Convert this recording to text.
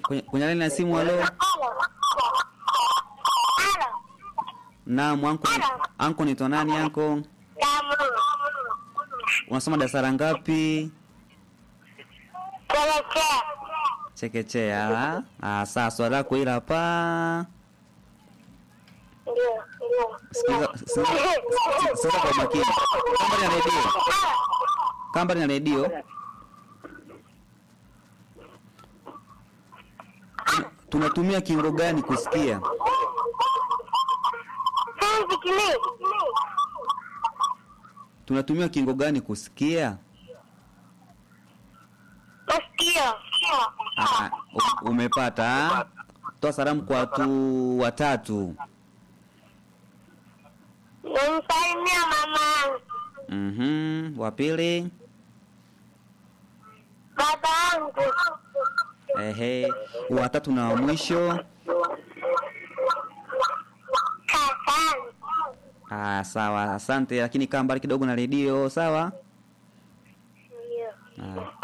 kwenye, kwenye laini ya simu. Halo, naam. Anko, anko nitwa nani? Anko, unasoma darasa la ngapi? Chekechea. Ah, saa swali lako hili hapa. Sikiza, sikiza, sikiza kwa makini. Kamba na redio, kamba na redio. Tunatumia kingo gani kusikia? Tunatumia kingo gani kusikia? Ah, u- umepata. ah? Toa salamu kwa watu watatu. Namsalimia mama yangu, Mhm, wa pili. baba yangu, Ehe, watatu na wa mwisho. kaka yangu. Ah, sawa, asante, lakini kaa mbali kidogo na redio, sawa? Ndio. Ah.